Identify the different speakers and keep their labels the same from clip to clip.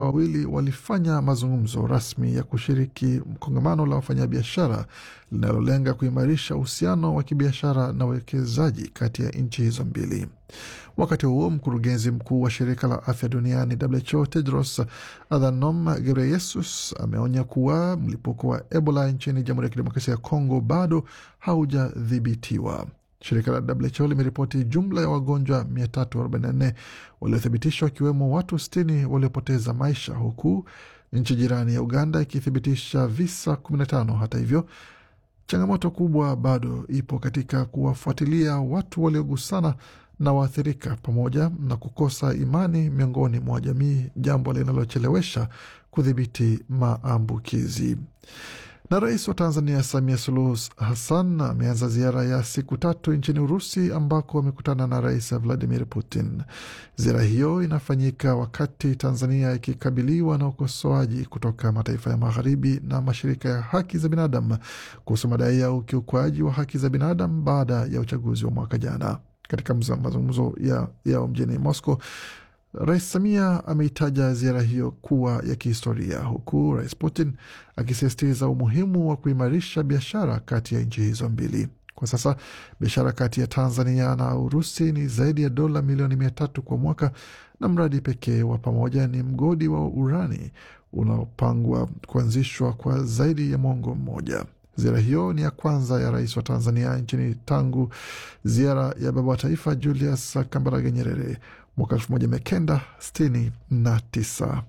Speaker 1: wawili walifanya mazungumzo rasmi ya kushiriki kongamano la wafanyabiashara linalolenga kuimarisha uhusiano wa kibiashara na uwekezaji kati ya nchi hizo mbili. Wakati huo mkurugenzi mkuu wa shirika la afya duniani WHO Tedros Adhanom Ghebreyesus ameonya kuwa mlipuko wa Ebola nchini Jamhuri ya Kidemokrasia ya Kongo bado haujadhibitiwa. Shirika la WHO limeripoti jumla ya wagonjwa 344 waliothibitishwa wakiwemo watu 60 waliopoteza maisha, huku nchi jirani ya Uganda ikithibitisha visa 15. Hata hivyo, changamoto kubwa bado ipo katika kuwafuatilia watu waliogusana na waathirika pamoja na kukosa imani miongoni mwa jamii, jambo linalochelewesha kudhibiti maambukizi. Na rais wa Tanzania Samia Suluhu Hassan ameanza ziara ya siku tatu nchini Urusi ambako amekutana na rais Vladimir Putin. Ziara hiyo inafanyika wakati Tanzania ikikabiliwa na ukosoaji kutoka mataifa ya magharibi na mashirika ya haki za binadamu kuhusu madai ya ukiukwaji wa haki za binadamu baada ya uchaguzi wa mwaka jana. Katika mazungumzo yao ya mjini Moscow, Rais Samia ameitaja ziara hiyo kuwa ya kihistoria huku Rais Putin akisisitiza umuhimu wa kuimarisha biashara kati ya nchi hizo mbili. Kwa sasa biashara kati ya Tanzania na Urusi ni zaidi ya dola milioni mia tatu kwa mwaka, na mradi pekee wa pamoja ni mgodi wa urani unaopangwa kuanzishwa kwa zaidi ya mwongo mmoja. Ziara hiyo ni ya kwanza ya rais wa Tanzania nchini tangu ziara ya baba wa taifa Julius Kambarage Nyerere mwaka elfu moja mia kenda sitini na tisa.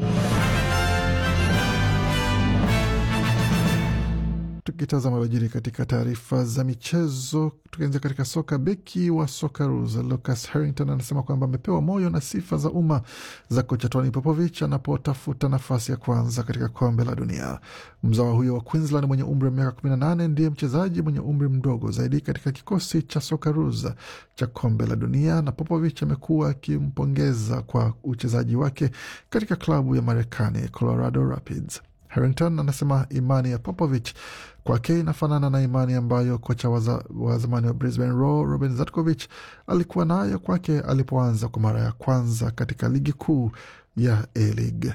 Speaker 1: Tukitazama yaliyojiri katika taarifa za michezo, tukianzia katika soka, beki wa Socceroos Lucas Harrington anasema kwamba amepewa moyo na sifa za umma za kocha Tony Popovich anapotafuta nafasi ya kwanza katika kombe la dunia. Mzawa huyo wa Queensland mwenye umri wa miaka 18 ndiye mchezaji mwenye umri mdogo zaidi katika kikosi cha Socceroos cha kombe la dunia, na Popovich amekuwa akimpongeza kwa uchezaji wake katika klabu ya Marekani Colorado Rapids. Harrington anasema imani ya Popovich kwake inafanana na imani ambayo kocha wa, wa zamani wa Brisbane Roar Robin Zatkovich alikuwa nayo kwake alipoanza kwa mara ya kwanza katika ligi kuu ya A-League.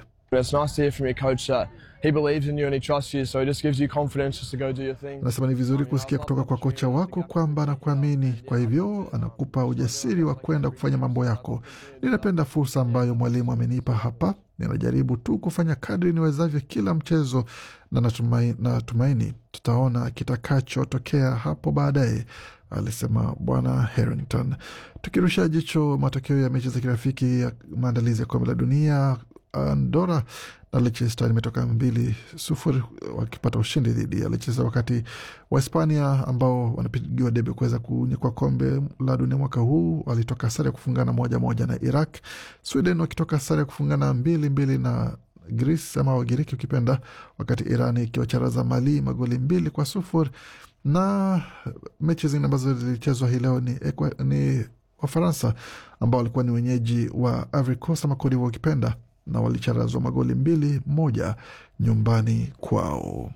Speaker 1: Anasema ni vizuri kusikia kutoka kwa kocha wako kwamba anakuamini, kwa hivyo anakupa ujasiri wa kwenda kufanya mambo yako. Ninapenda fursa ambayo mwalimu amenipa hapa. Ninajaribu tu kufanya kadri niwezavyo kila mchezo, na natumaini, natumaini tutaona kitakachotokea hapo baadaye, alisema Bwana Harrington. Tukirusha jicho matokeo ya mechi za kirafiki ya maandalizi ya kombe la dunia, Andora na Leicester imetoka mbili sufuri wakipata ushindi dhidi ya Leicester, wakati Wahispania ambao wanapigiwa debe kuweza kunyakua kombe la dunia mwaka huu walitoka sare ya kufungana moja moja na Iraq. Sweden wakitoka sare ya kufungana mbili mbili na Greece ama Wagiriki ukipenda, wakati Iran ikiwacharaza Mali magoli mbili kwa sufuri. Na mechi zingine ambazo zilichezwa hii leo ni, ni Wafaransa ambao walikuwa ni wenyeji wa Ivory Coast ama Cote d'Ivoire ukipenda na walicharazwa magoli mbili moja nyumbani kwao.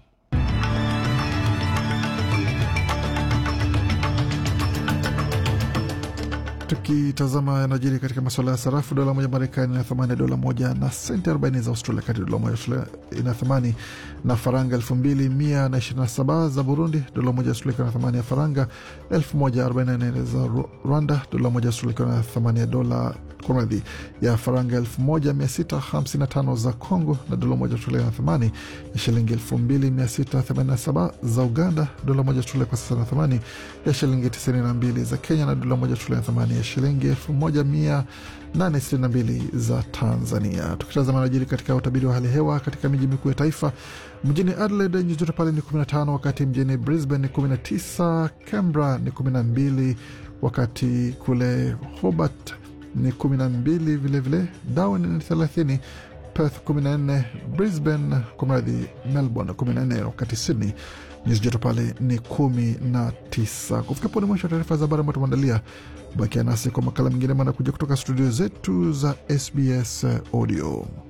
Speaker 1: Tukitazama yanajiri katika masuala ya sarafu, dola moja Marekani ina thamani ya dola moja na senti 40 za Australia, kati dola moja Australia ina thamani na faranga elfu mbili mia na ishirini na saba za Burundi, dola moja Australia ikiwa na thamani ya faranga elfu moja arobaini na nane za Rwanda, dola moja Australia ikiwa na thamani ya dola kumradhi ya faranga elfu moja mia sita hamsini na tano za Congo, na dola moja Australia na thamani ya shilingi elfu mbili mia sita themanini na saba za Uganda, dola moja Australia kwa sasa na thamani ya shilingi tisini na mbili za Kenya, na dola moja Australia na thamani ya shilingi elfu moja mia nane sitini na mbili za Tanzania. Tukitazama najiri katika utabiri wa hali hewa katika miji mikuu ya taifa, mjini Adelaide nyuzi joto pale ni 15, wakati mjini Brisbane ni 19, Canberra ni 12, wakati kule Hobart ni 12 vilevile, Darwin ni 30, Perth 14, Brisbane kwa mradhi, Melbourne 14, wakati Sydney nyuzi joto pale ni 19. Kufika pone mwisho wa taarifa za habari ambayo tumeandalia. Bakia nasi kwa makala mengine manakuja kutoka studio zetu za SBS Audio.